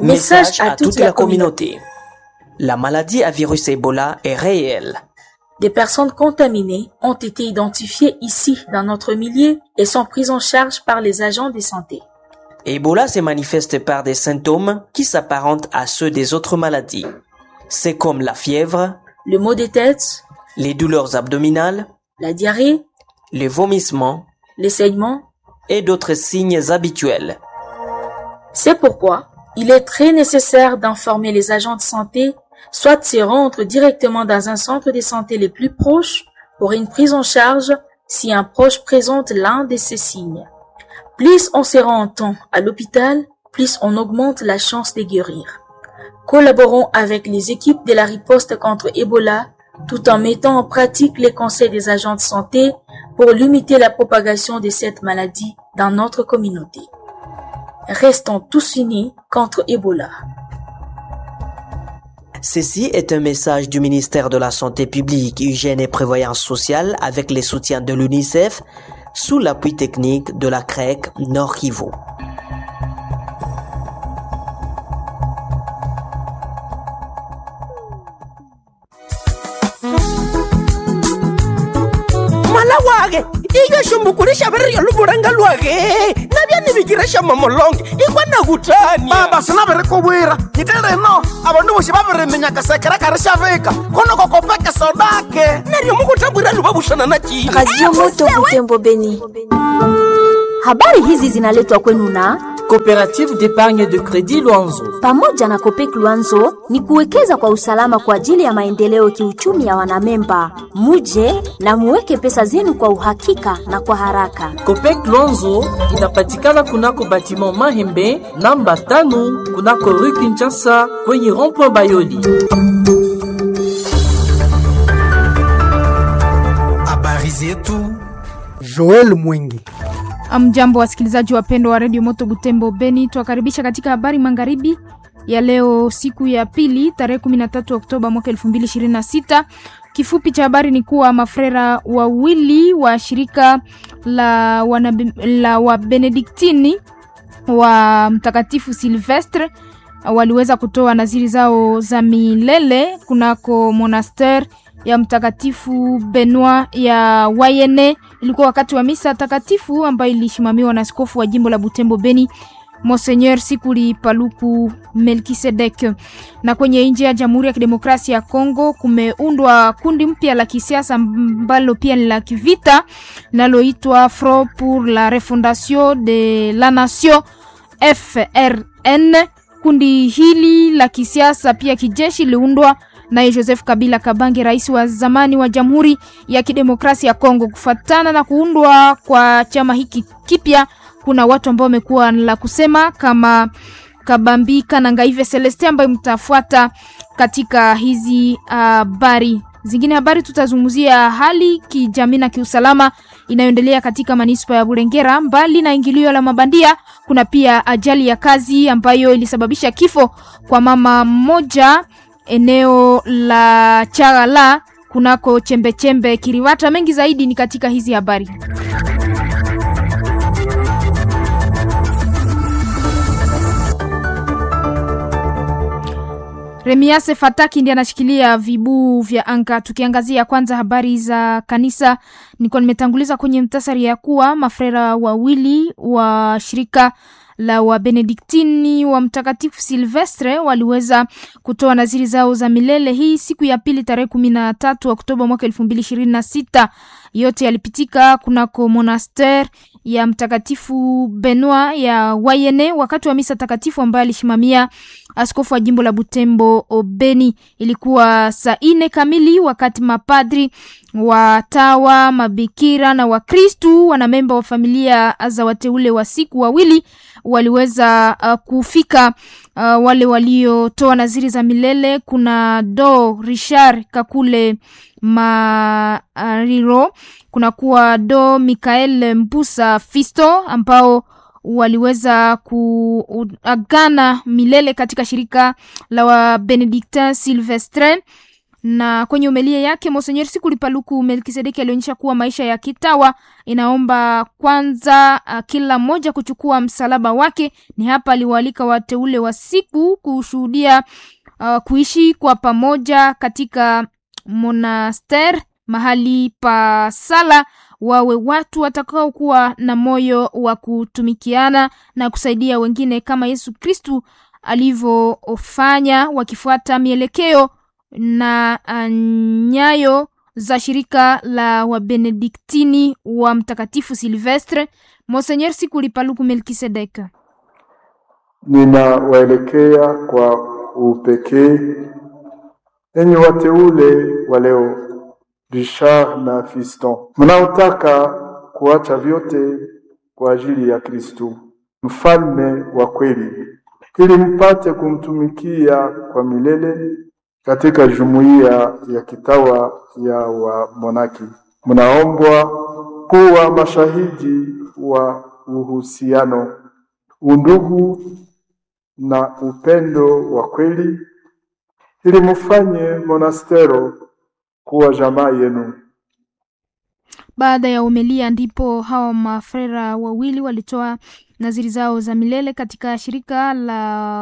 Message à toute la communauté. La maladie à virus Ebola est réelle. Des personnes contaminées ont été identifiées ici dans notre milieu et sont prises en charge par les agents de santé. Ebola se manifeste par des symptômes qui s'apparentent à ceux des autres maladies. C'est comme la fièvre, Le maux de tête, les douleurs abdominales, la diarrhée, les vomissements les saignements. et d'autres signes habituels. C'est pourquoi il est très nécessaire d'informer les agents de santé, soit de se rendre directement dans un centre de santé les plus proches pour une prise en charge si un proche présente l'un de ces signes. Plus on se rend en temps à l'hôpital, plus on augmente la chance de guérir. Collaborons avec les équipes de la riposte contre Ebola tout en mettant en pratique les conseils des agents de santé pour limiter la propagation de cette maladie dans notre communauté. Restons tous unis contre Ebola. Ceci est un message du ministère de la Santé publique, Hygiène et Prévoyance sociale avec les soutiens de l'UNICEF sous l'appui technique de la CREC Nord Kivu. mala wage ikashumbukurisha viriryo luvulanga lwage navyanivikiresha mamolonge ikwana kutani baba sinavirikuvwira nyite rino avandu voxi va viriminyaka sekerekari xa vika konoko kopeke sodake naryo mukutambwira luvavuxana na cina Radio Moto Butembo Beni. Habari hizi zinaletwa kwenu na Coopérative d'épargne de crédit Luanzo. pamoja na Kopek Luanzo ni kuwekeza kwa usalama kwa ajili ya maendeleo kiuchumi ya wanamemba. Muje na muweke pesa zenu kwa uhakika na kwa haraka. Copec Luanzo inapatikana kunako batiment Mahembe namba tano kunako rue Kinshasa kwenye rond-point Bayoli. habari zetu Joel Mwingi. Amjambo wasikilizaji wapendwa wa redio Moto Butembo Beni, twakaribisha katika habari magharibi ya leo, siku ya pili, tarehe 13 Oktoba mwaka 2026. Kifupi cha habari ni kuwa mafrera wawili wa shirika la, wanabe, la Wabenediktini wa Mtakatifu Silvestre waliweza kutoa naziri zao za milele kunako monaster ya Mtakatifu Benoit ya Wayene. Ilikuwa wakati wa misa takatifu ambayo ilisimamiwa na askofu wa jimbo la Butembo Beni Monseigneur Sikuli Paluku Melkisedek. Na kwenye nje ya Jamhuri ya Kidemokrasia ya Kongo kumeundwa kundi mpya la kisiasa ambalo pia ni la kivita linaloitwa Front pour la Refondation de la Nation FRN. Kundi hili la kisiasa pia kijeshi liliundwa naye Joseph Kabila Kabange, rais wa zamani wa Jamhuri ya Kidemokrasia ya Kongo. Kufuatana na kuundwa kwa chama hiki kipya, kuna watu ambao wamekuwa la kusema kama Kabambika na Ngaive Celeste ambayo mtafuata katika hizi habari uh, zingine. Habari tutazungumzia hali kijamii na kiusalama inayoendelea katika manispa ya Burengera. Mbali na ingilio la mabandia, kuna pia ajali ya kazi ambayo ilisababisha kifo kwa mama mmoja eneo la Chagala kunako chembechembe Kiriwata. Mengi zaidi ni katika hizi habari. Remiase Fataki ndiye anashikilia vibuu vya anga. Tukiangazia kwanza habari za kanisa, nilikuwa nimetanguliza kwenye mtasari ya kuwa mafrera wawili wa shirika la Wabenediktini wa Mtakatifu Silvestre waliweza kutoa naziri zao za milele hii siku ya pili tarehe kumi na tatu Oktoba mwaka elfu mbili ishirini na sita. Yote yalipitika kunako monaster ya Mtakatifu Benoit ya Wayene wakati wa misa takatifu ambayo alisimamia askofu wa jimbo la Butembo Obeni. Ilikuwa saa nne kamili wakati mapadri watawa, mabikira na Wakristu wanamemba wa familia za wateule wa siku wawili waliweza uh, kufika uh, wale waliotoa naziri za milele. Kuna do Richard Kakule Mariro, kuna kuwa do Mikael Mpusa Fisto ambao waliweza kuagana milele katika shirika la Wabenedictin Silvestre na kwenye umelia yake Monsenyer Sikuli Paluku Melkisedeki alionyesha kuwa maisha ya kitawa inaomba kwanza uh, kila mmoja kuchukua msalaba wake. Ni hapa aliwaalika wateule wa siku kushuhudia uh, kuishi kwa pamoja katika monaster, mahali pa sala, wawe watu watakaokuwa na moyo wa kutumikiana na kusaidia wengine kama Yesu Kristu alivyofanya, wakifuata mielekeo na uh, nyayo za shirika la Wabenediktini wa Mtakatifu Silvestre. Monsenyer Sikuli Paluku Melkisedek: ninawaelekea kwa upekee enyi wateule wa leo, Richard na Fiston, mnaotaka kuacha vyote kwa ajili ya Kristu mfalme wa kweli, ili mpate kumtumikia kwa milele katika jumuiya ya kitawa ya wamonaki. Mnaombwa kuwa mashahidi wa uhusiano, undugu na upendo wa kweli, ili mufanye monastero kuwa jamaa yenu. Baada ya umelia, ndipo hawa mafrera wawili walitoa naziri zao za milele katika shirika la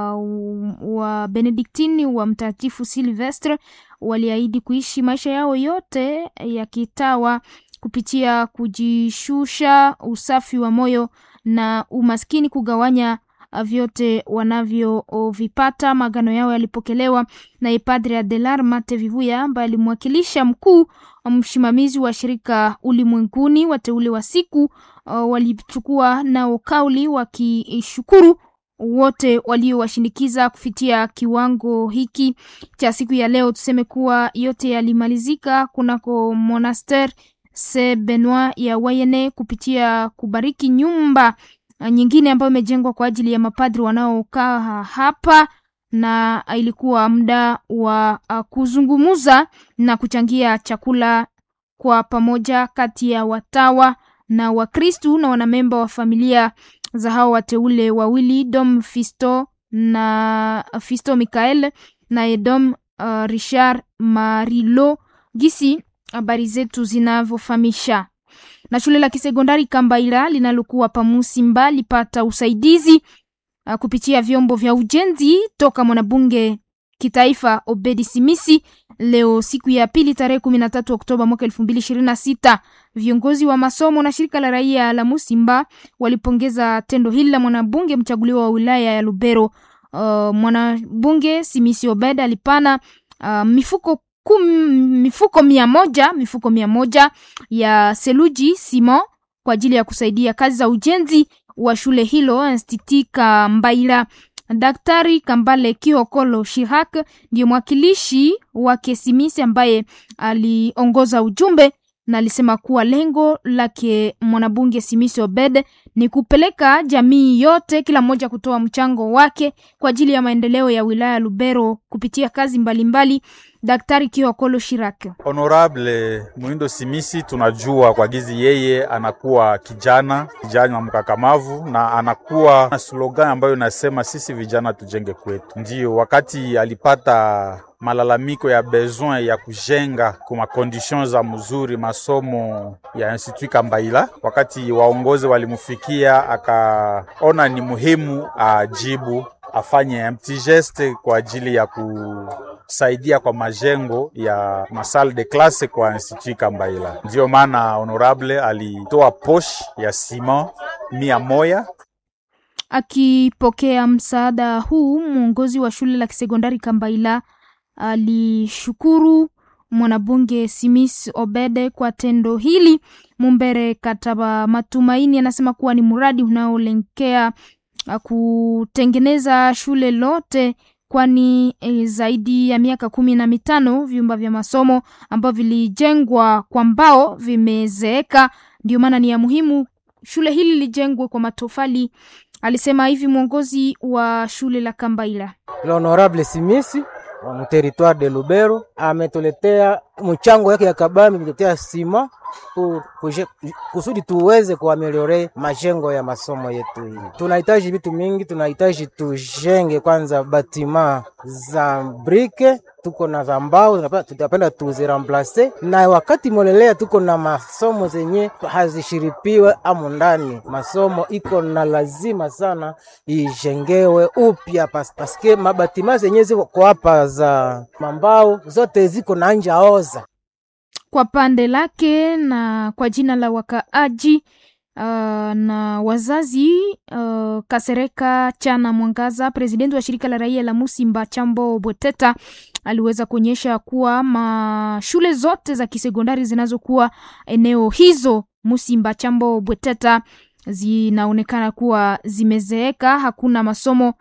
wa Benediktini wa Mtakatifu Silvestre. Waliahidi kuishi maisha yao yote ya kitawa kupitia kujishusha, usafi wa moyo na umaskini, kugawanya vyote wanavyovipata. Magano yao yalipokelewa na Padre Adelar Mate Vivuya ambaye alimwakilisha mkuu msimamizi wa shirika ulimwenguni. Wateule wa siku uh, walichukua nao kauli wakishukuru wote waliowashindikiza kufikia kiwango hiki cha siku ya leo. Tuseme kuwa yote yalimalizika kunako monaster se Benoit ya Wayene kupitia kubariki nyumba nyingine ambayo imejengwa kwa ajili ya mapadri wanaokaa hapa, na ilikuwa muda wa uh, kuzungumuza na kuchangia chakula kwa pamoja kati ya watawa na Wakristu na wanamemba wa familia za hao wateule wawili Dom Fisto na Fisto Mikael na Edom uh, Richard Marilo, gisi habari zetu zinavyofahamisha na shule la kisekondari Kambaila linalokuwa Pamusimba lipata usaidizi uh, kupitia vyombo vya ujenzi toka mwanabunge kitaifa Obedi Simisi leo siku ya pili tarehe kumi na tatu Oktoba mwaka elfu mbili ishirini na sita. Viongozi wa masomo na shirika la raia la Musimba walipongeza tendo hili la mwanabunge mchaguliwa wa wilaya ya Lubero. Uh, mwanabunge Simisi Obed alipana uh, mifuko kum, mifuko mia moja mifuko mia moja ya seluji simo kwa ajili ya kusaidia kazi za ujenzi wa shule hilo Institut Kambaila. Daktari Kambale Kiokolo Shihak ndiyo mwakilishi wa Kesimisi ambaye aliongoza ujumbe na alisema kuwa lengo lake mwanabunge Simisi Obed ni kupeleka jamii yote, kila mmoja kutoa mchango wake kwa ajili ya maendeleo ya wilaya Lubero kupitia kazi mbalimbali mbali. Daktari Kiokolo Shirak. Honorable Muindo Simisi, tunajua kwa gizi yeye anakuwa kijana kijana mkakamavu na anakuwa na slogan ambayo inasema sisi vijana tujenge kwetu. Ndiyo wakati alipata malalamiko ya besoin ya kujenga kwa makondition za mzuri masomo ya Institut Kambaila, wakati waongozi walimfikia, akaona ni muhimu ajibu afanye petit geste kwa ajili ya kusaidia kwa majengo ya masal de classe kwa Institut Kambaila. Ndiyo maana honorable alitoa posh ya sima mia moya Akipokea msaada huu, mwongozi wa shule la kisekondari Kambaila alishukuru mwanabunge Simis Obede kwa tendo hili. Mumbere Kataba Matumaini anasema kuwa ni mradi unaolenkea kutengeneza shule lote kwani e, zaidi ya miaka kumi na mitano vyumba vya masomo ambavyo vilijengwa kwa mbao vimezeeka. Ndio maana ni ya muhimu shule hili lijengwe kwa matofali, alisema hivi mwongozi wa shule la Kambaila. L'honorable Simisi wa territoire de Lubero ametuletea mchango yake ya kabambi, ametuletea sima pour kuje- kusudi tuweze kuameliore majengo ya masomo yetu. Hii tunahitaji vitu mingi, tunahitaji tujenge kwanza batima za brike tuko na za mbao tunapenda- tutapenda tuziramplace, na wakati molelea tuko na masomo zenye hazishiripiwe amu ndani. Masomo iko na lazima sana ijengewe upya pas, paske mabatima zenye ziko hapa za mambao zote ziko na nja oza kwa pande lake na kwa jina la wakaaji uh, na wazazi uh, Kasereka Chana Mwangaza, presidenti wa shirika la raia la Musimba Chambo Bweteta, aliweza kuonyesha kuwa mashule zote za kisekondari zinazokuwa eneo hizo Musimba Chambo Bweteta zinaonekana kuwa zimezeeka, hakuna masomo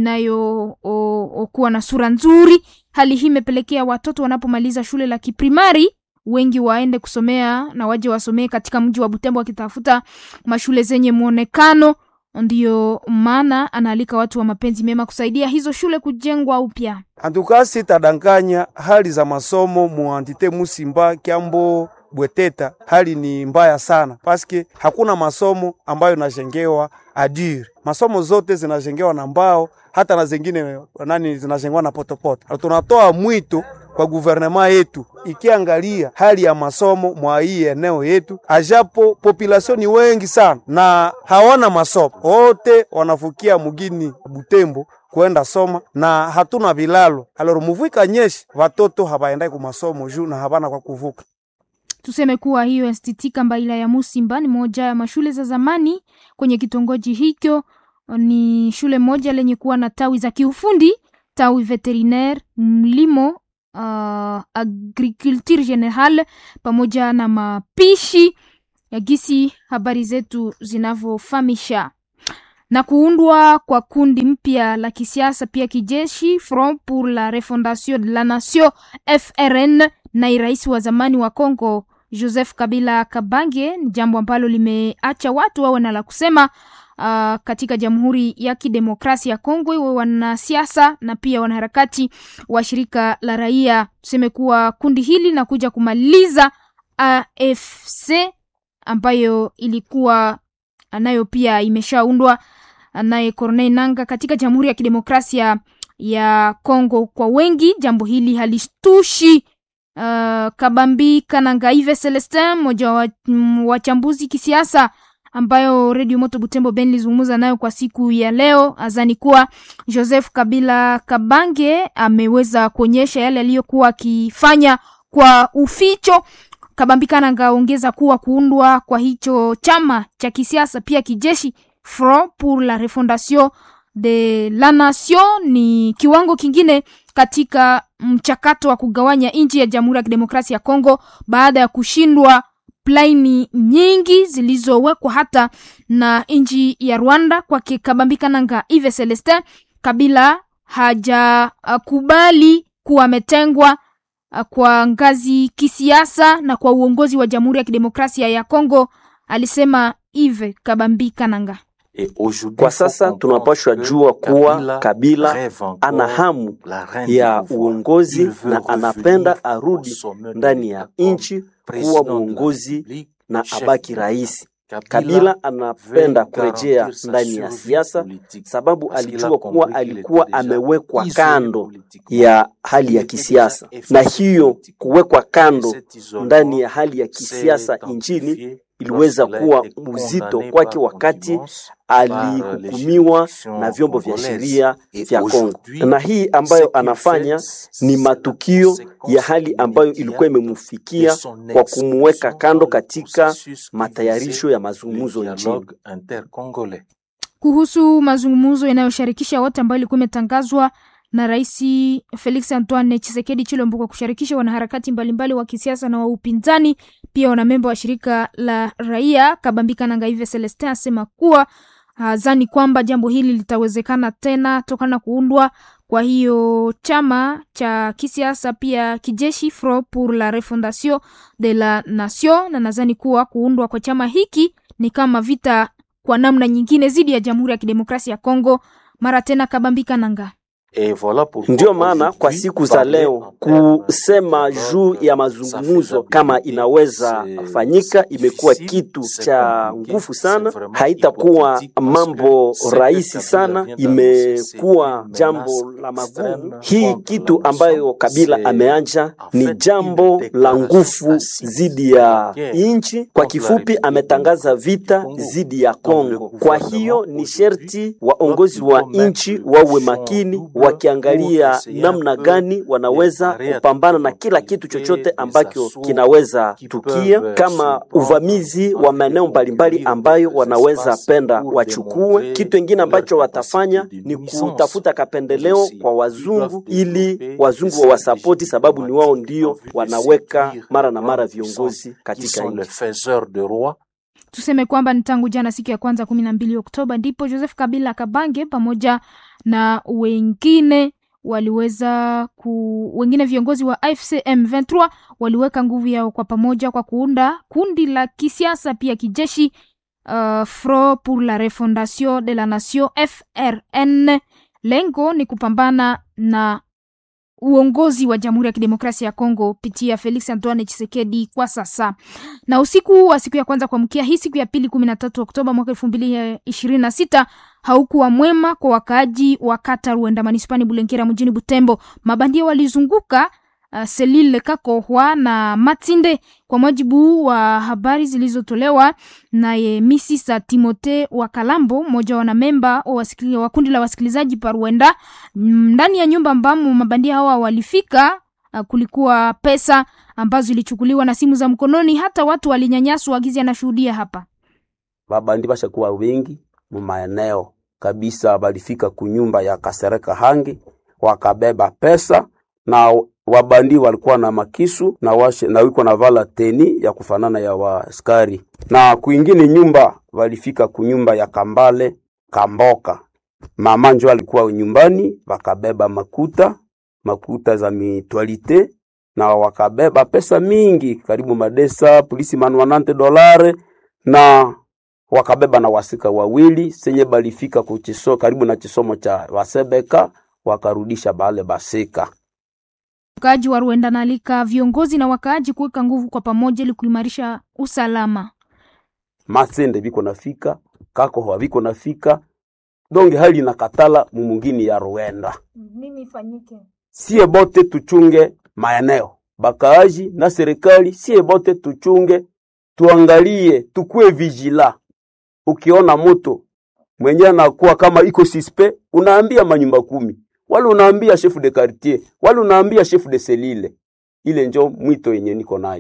inayokuwa na sura nzuri. Hali hii imepelekea watoto wanapomaliza shule la kiprimari wengi waende kusomea na waje wasomee katika mji wa Butembo wakitafuta mashule zenye mwonekano. Ndiyo maana anaalika watu wa mapenzi mema kusaidia hizo shule kujengwa upya. Antukasi tadanganya hali za masomo muantite Musimba Kyambo Bweteta, hali ni mbaya sana paske hakuna masomo ambayo najengewa adire. Masomo zote zinajengewa na mbao, hata na zingine nani zinajengewa na potopoto. Tunatoa mwito kwa guvernema yetu ikiangalia hali ya masomo mwa hii eneo yetu, ajapo population ni wengi sana na hawana masomo, wote wanafukia mugini Butembo kwenda soma na hatuna vilalo. Aloro muvika nyeshi watoto habaendai ku masomo juu na habana kwa kuvuka. Tuseme kuwa hiyo STT Kambaila ya Musimba ni moja ya mashule za zamani kwenye kitongoji hicho. Ni shule moja lenye kuwa na tawi za kiufundi, tawi veterinaire, mlimo, uh, agriculture general pamoja na mapishi ya gisi habari zetu zinavyofahamisha na kuundwa kwa kundi mpya la kisiasa pia kijeshi Front pour la Refondation de la Nation FRN na rais wa zamani wa Congo Joseph Kabila Kabange ni jambo ambalo limeacha watu wawe na la kusema uh, katika Jamhuri ya Kidemokrasia ya Kongo, iwe wanasiasa na pia wanaharakati wa shirika la raia. Tuseme kuwa kundi hili linakuja kumaliza AFC ambayo ilikuwa nayo pia imeshaundwa naye Corneille Nanga katika Jamhuri ya Kidemokrasia ya Kongo. Kwa wengi jambo hili halishtushi. Uh, Kabambi Kanangaive Celestin, mmoja wa wachambuzi kisiasa ambayo Radio Moto Butembo Ben lizungumza nayo kwa siku ya leo, azani kuwa Joseph Kabila Kabange ameweza kuonyesha yale aliyokuwa akifanya kwa uficho. Kabambi Kananga ongeza kuwa kuundwa kwa hicho chama cha kisiasa pia kijeshi Front pour la Refondation de la Nation ni kiwango kingine katika mchakato wa kugawanya nchi ya Jamhuri ya Kidemokrasia ya Kongo baada ya kushindwa plaini nyingi zilizowekwa hata na nchi ya Rwanda. Kwake Kabambi Kananga Ive Celestin, Kabila hajakubali kuwa ametengwa kwa ngazi kisiasa na kwa uongozi wa Jamhuri ya Kidemokrasia ya Kongo, alisema Ive Kabambi Kananga. Kwa sasa tunapashwa jua kuwa Kabila ana hamu ya uongozi na anapenda arudi ndani ya nchi kuwa mwongozi na abaki rais. Kabila anapenda kurejea ndani ya siasa sababu alijua kuwa alikuwa amewekwa kando ya hali ya kisiasa, na hiyo kuwekwa kando ndani ya hali ya kisiasa nchini iliweza kuwa uzito kwake wakati alihukumiwa na vyombo vya sheria vya Kongo, na hii ambayo anafanya ni matukio ya hali ambayo ilikuwa imemfikia kwa kumuweka kando katika matayarisho ya mazungumzo nchini. Kuhusu mazungumzo yanayoshirikisha wote ambayo ilikuwa imetangazwa na Rais Felix Antoine Tshisekedi Chilombo kwa kushirikisha wanaharakati mbalimbali wa kisiasa na wa upinzani, pia wanamemba wa shirika la raia. Kabambika na Ngaive Celestin asema kuwa hazani kwamba jambo hili litawezekana tena tokana na kuundwa kwa hiyo chama cha kisiasa pia kijeshi Front pour la Refondation de la Nation, na nadhani kuwa kuundwa kwa chama hiki ni kama vita kwa namna nyingine dhidi ya Jamhuri ya Kidemokrasia ya Kongo. Mara tena Kabambika Nanga Ndiyo maana kwa siku za leo kusema juu ya mazungumzo kama inaweza fanyika imekuwa kitu cha nguvu sana, haitakuwa mambo rahisi sana, imekuwa jambo la magumu. Hii kitu ambayo Kabila ameanja ni jambo la nguvu zidi ya nchi. Kwa kifupi, ametangaza vita zidi ya Kongo. Kwa hiyo ni sherti waongozi wa nchi wawe makini, wakiangalia namna gani wanaweza kupambana na kila kitu chochote ambacho kinaweza tukia, kama uvamizi wa maeneo mbalimbali ambayo wanaweza penda wachukue. Kitu kingine ambacho watafanya ni kutafuta kapendeleo kwa wazungu, ili wazungu wawasapoti, sababu ni wao ndio wanaweka mara na mara viongozi katika nchi. Tuseme kwamba ni tangu jana siku ya kwanza kumi na mbili Oktoba ndipo Joseph Kabila Kabange pamoja na wengine waliweza ku wengine viongozi wa AFC M23 waliweka nguvu yao kwa pamoja kwa kuunda kundi la kisiasa pia kijeshi uh, Front pour la Refondation de la Nation FRN. Lengo ni kupambana na uongozi wa Jamhuri ya Kidemokrasia ya Kongo pitia Felix Antoine Tshisekedi kwa sasa. Na usiku wa siku ya kwanza kuamkia hii siku ya pili kumi na tatu Oktoba mwaka elfu mbili ishirini na sita haukuwa mwema kwa wakaaji wa kata Ruenda manispani Bulenkera mjini Butembo. Mabandia walizunguka uh, Selile Kakohwa na Matinde. Kwa mujibu wa habari zilizotolewa naye Misisa Timote wa Kalambo, mmoja wa wanamemba wa kundi la wasikilizaji Paruenda, ndani ya nyumba ambamo mabandia hawa walifika, uh, kulikuwa pesa ambazo zilichukuliwa na simu za mkononi, hata watu walinyanyaswa. Gizi anashuhudia hapa. Babandi bashakuwa wengi mu maeneo kabisa, balifika kunyumba ya Kasereka Hangi wakabeba pesa na wabandi walikuwa na makisu na washe, na wiko na vala teni ya kufanana ya waaskari, na kuingine nyumba walifika kunyumba ya Kambale Kamboka, mama njo alikuwa nyumbani, wakabeba makuta makuta za mitwalite na wakabeba pesa mingi karibu madesa polisi manuanante dolare na wakabeba na wasika wawili senye balifika kuchiso karibu na chisomo cha wasebeka wakarudisha bale basika Wakaaji wa Rwanda naalika viongozi na wakaaji kuweka nguvu kwa pamoja ili kuimarisha usalama. masende biko nafika kakohwa biko nafika donge hali na katala mumungini ya Rwanda. Nini ifanyike? Sie bote tuchunge maeneo bakaaji na serikali, sie bote tuchunge, tuangalie, tukue vigila. Ukiona moto mwenye anakuwa kama iko sispe, unaambia manyumba kumi wala unaambia chef de quartier wala unaambia chef de selile. Ile njo mwito yenye niko nayo.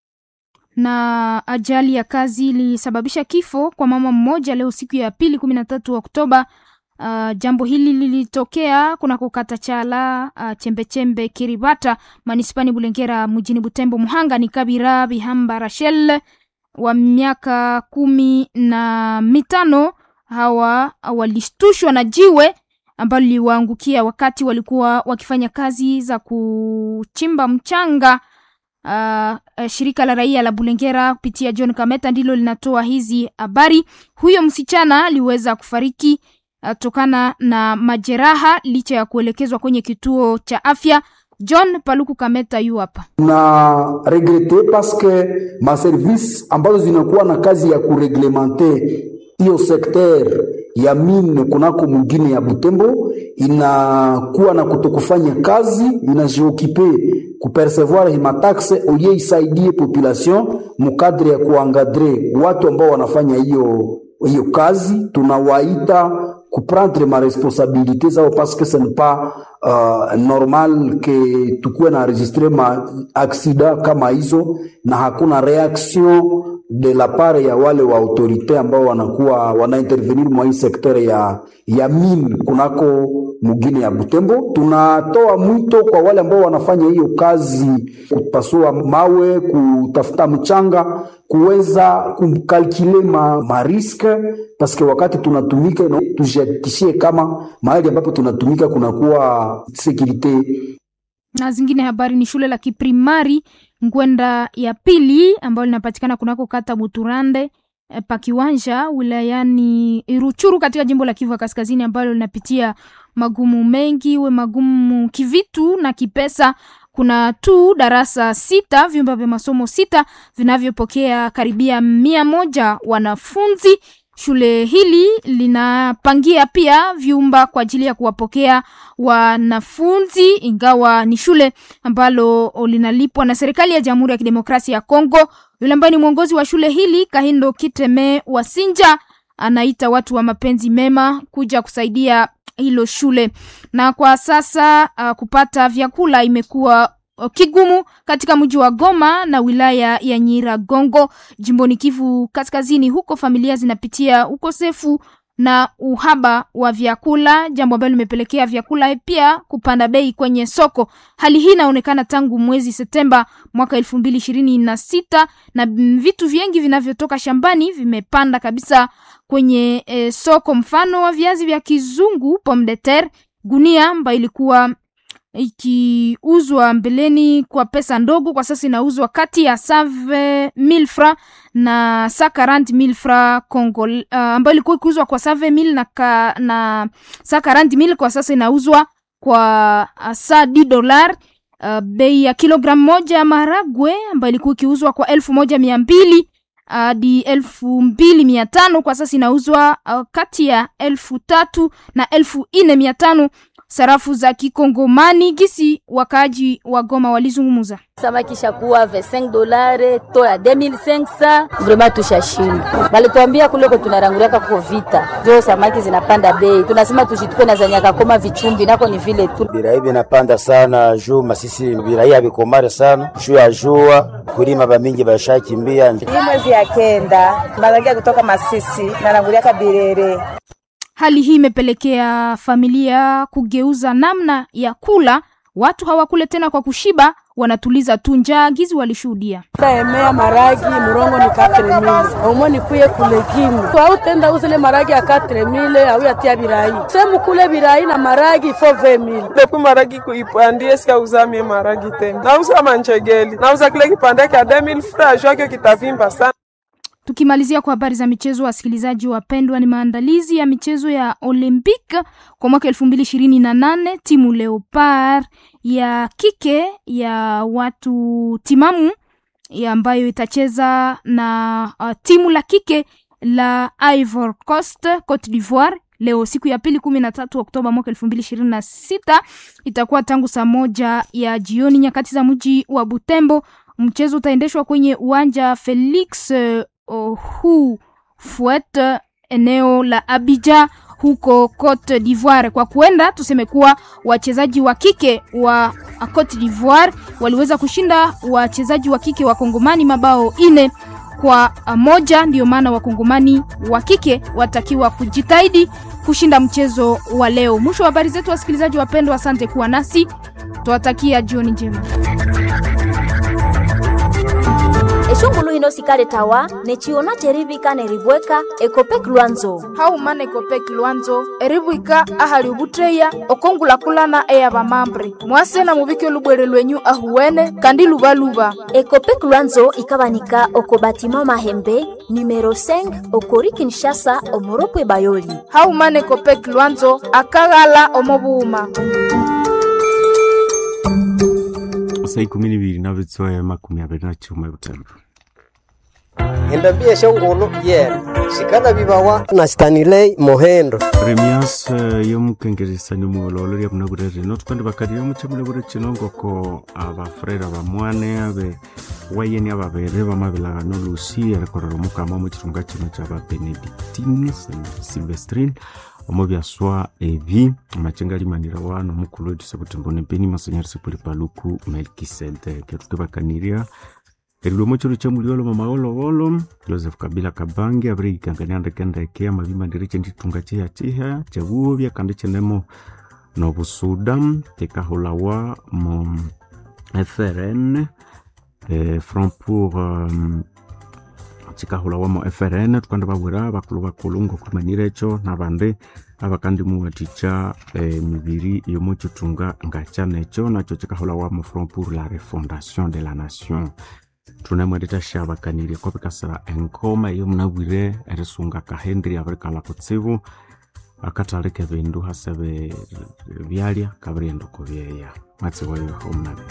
Na ajali ya kazi ilisababisha kifo kwa mama mmoja leo siku ya pili kumi na tatu Oktoba. Uh, jambo hili lilitokea kunako kata Chala uh, chembechembe Kiribata manispani Bulengera mjini Butembo. Muhanga ni Kabira Bihamba Rachel wa miaka kumi na mitano. Hawa walishtushwa na jiwe ambalo liliwaangukia wakati walikuwa wakifanya kazi za kuchimba mchanga. Uh, shirika la raia la Bulengera kupitia John Kameta ndilo linatoa hizi habari. Huyo msichana aliweza kufariki uh, tokana na majeraha licha ya kuelekezwa kwenye kituo cha afya. John Paluku Kameta yu hapa. na regrete paske maservice ambazo zinakuwa na kazi ya kureglemente hiyo sekter ya mine kunako mwingine ya Butembo inakuwa na kutokufanya kazi, inajiokipe kupercevoir himataxe olie isaidie population mukadre ya kuangadre watu ambao wanafanya hiyo hiyo kazi, tunawaita kuprendre ma responsabilité zao parce que ce n'est pas uh, normal que tukuwe na enregistre ma accident kama hizo na hakuna reaction de la part ya wale wa autorite ambao wanakuwa wanaintervenir mwa hii sekter ya, ya mine kunako mugine ya Butembo. Tunatoa mwito kwa wale ambao wanafanya hiyo kazi, kupasua mawe, kutafuta mchanga, kuweza kukalkule ma, ma riske paske wakati tunatumika no, tujihakikishie kama mahali ambapo tunatumika kunakuwa sekurite na zingine habari ni shule la kiprimari Ngwenda ya pili ambayo linapatikana kunako kata Buturande e, pa Kiwanja wilayani Ruchuru katika jimbo la Kivu ya Kaskazini ambalo linapitia magumu mengi, iwe magumu kivitu na kipesa. Kuna tu darasa sita, vyumba vya masomo sita vinavyopokea karibia mia moja wanafunzi. Shule hili linapangia pia vyumba kwa ajili ya kuwapokea wanafunzi, ingawa ni shule ambalo linalipwa na serikali ya Jamhuri ya Kidemokrasia ya Kongo. Yule ambaye ni mwongozi wa shule hili Kahindo Kiteme Wasinja anaita watu wa mapenzi mema kuja kusaidia hilo shule, na kwa sasa uh, kupata vyakula imekuwa kigumu katika mji wa Goma na wilaya ya Nyiragongo jimboni Kivu Kaskazini. Huko familia zinapitia ukosefu na uhaba wa vyakula, jambo ambalo limepelekea vyakula pia kupanda bei kwenye soko. Hali hii inaonekana tangu mwezi Septemba mwaka elfu mbili ishirini na sita na vitu vingi vinavyotoka shambani vimepanda kabisa kwenye e, soko. Mfano wa viazi vya kizungu pomme de terre, gunia ambayo ilikuwa ikiuzwa mbeleni kwa pesa ndogo, kwa sasa inauzwa kati ya save mil fra na sa 40 mil fra Congo, uh, ambayo ilikuwa ikiuzwa kwa save mil na, ka, na sa 40 mil kwa sasa inauzwa kwa uh, sa 10 dolar. Uh, bei ya kilogramu moja ya maharagwe ambayo ilikuwa ikiuzwa kwa elfu moja mia mbili hadi uh, elfu mbili mia tano kwa sasa inauzwa uh, kati ya elfu tatu na elfu nne mia tano sarafu za kikongomani gisi wakaaji wa Goma walizungumuza. Samaki shakuwa 25 dolare to ya 2500 vraiment tushashinda. Balituambia kule kwa tunaranguliaka kwa vita. Jo samaki zinapanda bei. Tunasema tushitupe na zanyaka koma vichumbi nako ni vile tu. Birai vinapanda sana juu masisi birai habikomare sana. Juu ya jua kulima bamingi bashakimbia. Hii mwezi ya kenda marangia kutoka Masisi naranguliaka Birere. Hali hii imepelekea familia kugeuza namna ya kula. Watu hawakule tena kwa kushiba, wanatuliza tu njaa. Gizi walishuhudia taemea maragi murongo ni katre mile omo nikuye kulegimu au tenda uzile maragi ya katre mile au yatia birai semu kule birai na maragi fo ve mile depu maragi kuipandie sika uzamie maragi tena nauza manchegeli nauza kile kipande kya 2000 francs jwake kitavimba sana Tukimalizia kwa habari za michezo, wasikilizaji wapendwa, ni maandalizi ya michezo ya Olympic kwa mwaka elfu mbili ishirini na nane. Timu Leopard ya kike ya watu timamu ya ambayo itacheza na uh, timu la kike la Ivory Coast, Cote d'Ivoire leo siku ya pili kumi na tatu Oktoba mwaka elfu mbili ishirini na sita itakuwa tangu saa moja ya jioni nyakati za mji wa Butembo. Mchezo utaendeshwa kwenye uwanja Felix uh, hu fuet eneo la Abidjan huko Cote d'Ivoire. Kwa kuenda tuseme kuwa wachezaji wa kike wa Cote d'Ivoire waliweza kushinda wachezaji wa kike wa Kongomani mabao ine kwa moja. Ndio maana wakongomani wa kike watakiwa kujitahidi kushinda mchezo wa leo. Mwisho wa habari zetu, wasikilizaji wapendwa, asante kuwa nasi, tuwatakia jioni njema. eshungulu hino sikale tawa nechiona cherivika neribweka ekopek lwanzo haumana ekopek lwanzo eribwika ahali ubutreya okongulakulana eya bamambre mwase na mubike lubwere lwenyu ahuwene kandi lubaluba ekopek lwanzo ikabanika oko batima mahembe numero 5 okori kinshasa omoropwe bayoli haumana ekopek lwanzo akaghala omobuuma saa ikumi nibiri na bitsoya makumi abiri na chuma butembo endambia shongolo yena shikana bibawa na stanilei mohendo premias uh, yomukengeresani muololo lia buna burere no tukandi bakalire muche mune bure chinongoko abafrera bamwane abe wayeni ababere bamabilagano lusi erekorera omukama omu kirunga kino kya babenedictine silvestrine omo byaswa ebi amachenga alimanira wano mukulu wetu sebutimbone beni masonyarisi puli paluku melkisedeke tutibakaniria erilomo chiro cha muliolo mamaolowolo joseph kabila kabange abirikangania ndekendeke amabimandire chenditunga cheya chiha chewubya kandi chenemo nobusuda tekahulawa mo frn eh, front pour um, chikahulawa mo frn tukandi babwira bakulu bakulu ngokulimanira echo nabandi abakandi muwaticha eh, mibiri yomo chitunga ngacha necho nacho chikahulawa mo front pour la refondation de la nation tunemwendeta shabakanire ko bikasira enkoma iyo munabwire erisunga kahendri abirikala kutsibu akatalika ebindu hasebe byalya kabirighenda oko byeya mwatsi wayo omunabi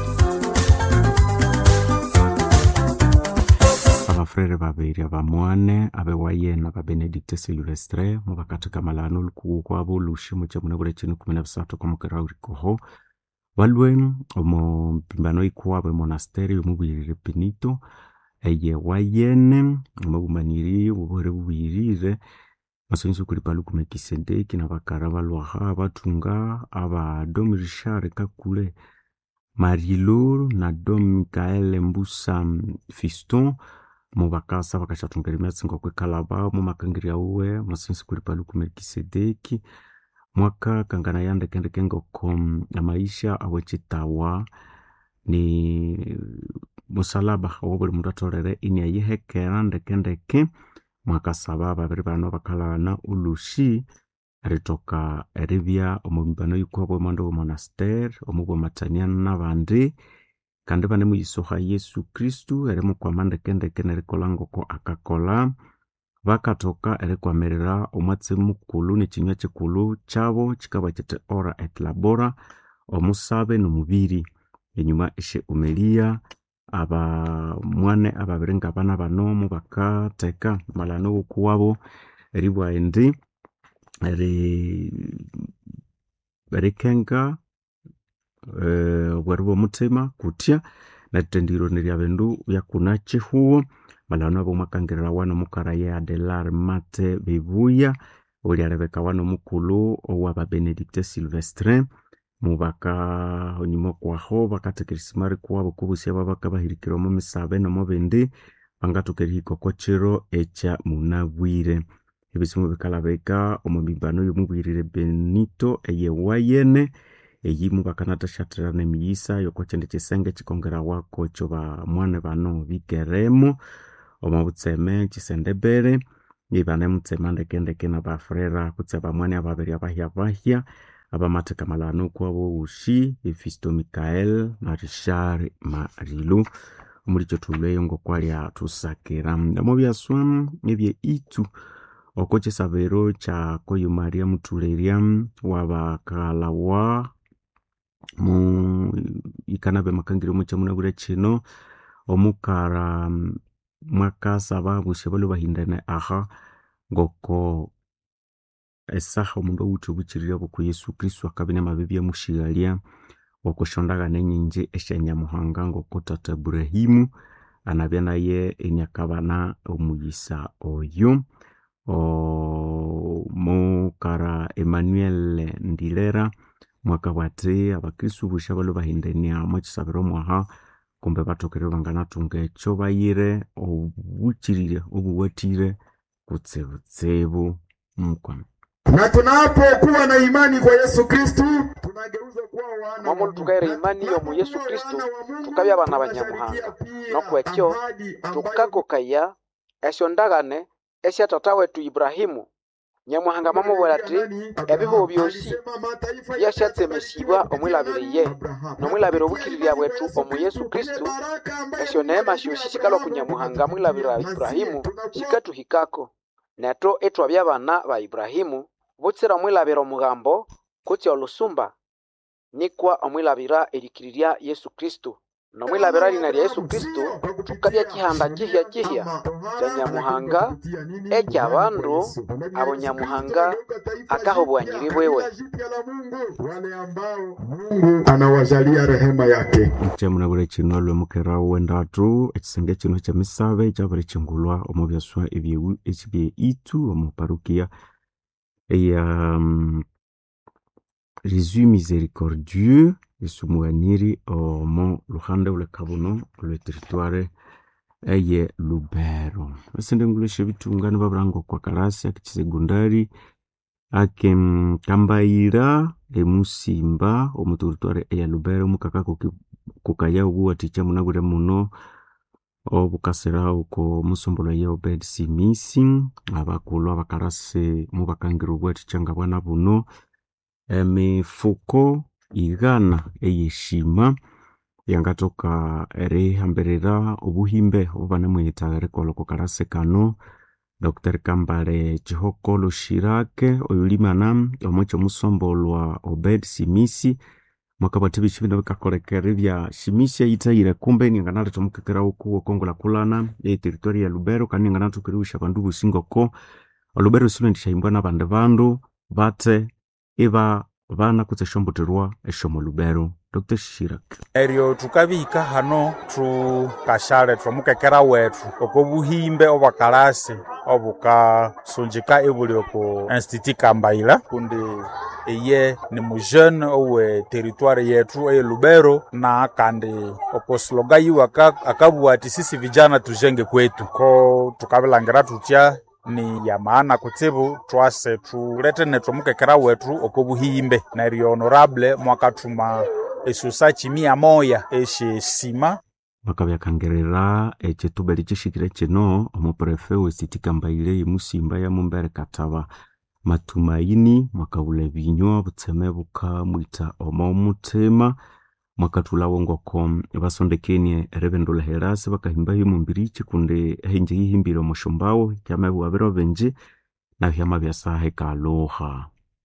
abafurere babiri abamwane abewayena babenedicte silvestre mubakathika malano olukuku kwabo olushi mukyamuna bula kinu kumi na bisathu kwamukera urikoho balwe omo mpimbano ikuwabo emonasteri yomubwirire pinito eye wayene omabumaniri obuhere bubwirire masonyisi kuli paluku mekisedeki nabakara balwaha abathunga aba dom richard kakule marilor na dom mikael mbusa fiston mubakasa bakashathunga erimyatsi ngokwikalaba mumakangirya uwe masonyisi kuli paluku melkisedeki mwaka kangana yandekendeke ngoko amaisha awekitawa ni musalaba owo buli mundu atholere ini ayihekera ndekendeke mwakasaba babiri bano bakalghana olushi erithoka eribya omubimbano yikwabo omwanda w'omonaster omubwamatania nabandi kandi banemuyisoha yesu kristu erimukwama ndekendeke nerikolha ngoko akakolha bakathoka erikwamirira omwatsi mukulu nekinywa kikulu kyabo kikabwa kiti ora et labora omusabe nomubiri enyuma eshe umelia abamwane ababiri ngabana banomu bakatheka malano wokuwabo eribwa indi eri erikenga eh, obweru bw'omuthima kutya nerithendiriro nerya bindu byakuna kihuwo malano abo mwakangirira wano mukara ye adelar mate bibuya olyalebeka wano mukulu owababenedicte silvestre mubaka onyuma kwaho bakathekeresimari kuwabo kubusia babaka bahirikira omu misabe nomu bindi bangathoka erihika oko kiro ekya munabwire ebisimu bikalabika omu mimbano y'omubwirire benito eyewayene eyimu bakanathasyathirana emiyisa y'oko kindi kisenge kikongerawako ekyo bamwane bano bikeremo omu butseme kisendebere ibanemutsema ndekendeke nabafurera kutse abamwane ababiri abahyabahya abamatheka malano kwabo wushi efisto mikael na richard marilu omuli kyothulweyo ngokwalya thusakira omo byaswa ebye itu oko kisabiro kya koyo maria muthulerya wabakalawa mu ikanabe makangire omu kyamunabwire kino omukara mwakasaba busi balwe bahindane aha ngoko esaha omundu awuthe obukirire buku yesu kristu akabya amabibi amushighalya okushondagana enyingi esyanyamuhanga ngoko tata aburahimu anabya naye eniakabana omuyisa oyo mukara emmanuel ndilera mwakabwa athi abakristu bushi abalwe bahindania mwekisabiro mwaha kumbe bathokerere banganathunga ekyo bayire obukirire obuwathire kutsibutsibu mukwama na tunapokuwa na imani kwa Yesu Kristu tunageuza kuwa wana momo tukaira imani yomu yesu kristu tukabya abana banyamuhanga nokwekyo tukakokaya esyondagane esya tata wetu iburahimu nyamuhanga mamubwira ati ebihuho byosi byashatsemesibwa omwilabire ye nomwilabire obukirirya bwetu omu yesu kristu esyo neema syosi sikalwa ku nyamuhanga mwilabira iburahimu sikatuhikako neto itwabya abana ba iburahimu butsira omwilabira omugambo kutsi olusumba nikwa omwilabira erikirirya yesu kristu nomwilabira lina lya yesu kristu tukabya kihanda kihya kihya kya nyamuhanga eky'abandu abo nyamuhanga akaha obwanyiri bwiwe Mungu anawajalia rehema yake kyamunabwire kino alwe mukera wendatu ekisenge kino kyemisabe kyabiri kingulwa omu byaswa ebye- ekibye itu omu parukia eya um, jésus miséricordieux esumuwaniri omu luhande lwekabuno lweteritware eye lubero esindi ngulesha ebitungani babiranga okwa karasi akikisegondari ake mm, kambayira emusimba omu teritware eya lubero mukaka kuki- kukaya obuwathikya munabwire muno obukasira oko musombolo ye obed simisi abakulhu abakarasi mubakangira obwathikya nga bwana buno emifuko ighana eyeshima yangathoka erihambirira obuhimbe obubanemuyithagha erikolha oko kalasi kano dr kambale chihokolo shirake oyulimana omwecho musombolwa obed simisi mwaka bwa tibi chibina bikakolekere bya shimisi aitayire kumbe ningana tomukekera uku okongola kulana e territory ya lubero kandi ningana tukiriusha bandu busingoko olubero silo ndishaimbwa na bande bandu bate iba bana kutse shomboterwa eshomo lubero dr shirak eryo tukabihika hano tukashale twamukekera wetu oko buhimbe obwakalasi obukasunjika ibuli oku institut kambaila kundi eye ni mujene owe teritwari yetu eye lubero na kandi oko sloga yiwe aka- akabua ati sisi vijana tujenge kwetu ko tukabilangira tutya ni ya maana kutsibu twase tulete netwamukekera wetu oko buhimbe neryo honorable mwakatuma esusa chimia moya eshisima bakabyakangerera ekitubeli kishikire kino omuprefe wesiti kambaile imusimba ya mumbere kataba matumaini mwakabula ebinywa butseme bukamwita oma omutima mwakatulawo ngoko basondekenie erebendula herasi bakahimba himumbirichi kundi ehinje hihimbire omushumbawo kyamabiwa biro binji na vyama byasahe kaluha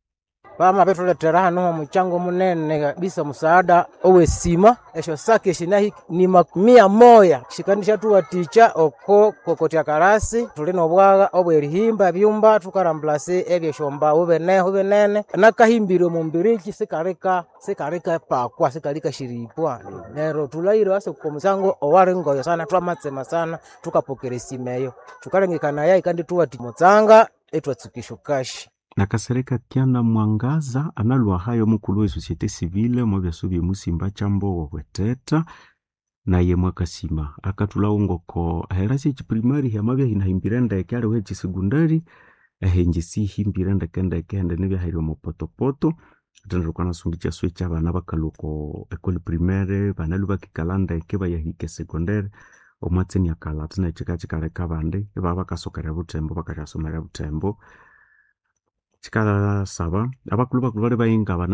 pama petuletera hano muchango munene kabisa musaada owesima esho sake shinahi ni makumia moya shikandi shatuwaticha oko kokotya karasi tuli nobwaga obwerihimba byumba tukarambulase ebyeshombawo beneho benene nakahimbire mumbiriki sikarika sikarika pakwa sikarika shiripwa nero tulaire ase komusango owari ngoyo sana twamatsema sana tukapokera esimeyo tukalengekana ikandi tuwati mutsanga etwatsukisho kashi nakasereka kyana mwangaza analwa hayo mukulu we societe civile mwabyaso byemusimba chambo weteta naye mwakasima akatulawo ngoko aherasi echiprimari hyamabya hinahimbire ndeke aliho echisekundari ehenje sihimbire ndeke ndeke hende nibyahaire omupotopoto atenderukana sungi kyaswe kyabana bakaluko ekoli primaire banalu bakikala ndeke bayahika sekondari omwatseni akala tina chika chikaleka bandi ibaba bakasokera butembo bakasyasomera butembo chikasaba abakulu bakulu bali bayinga bana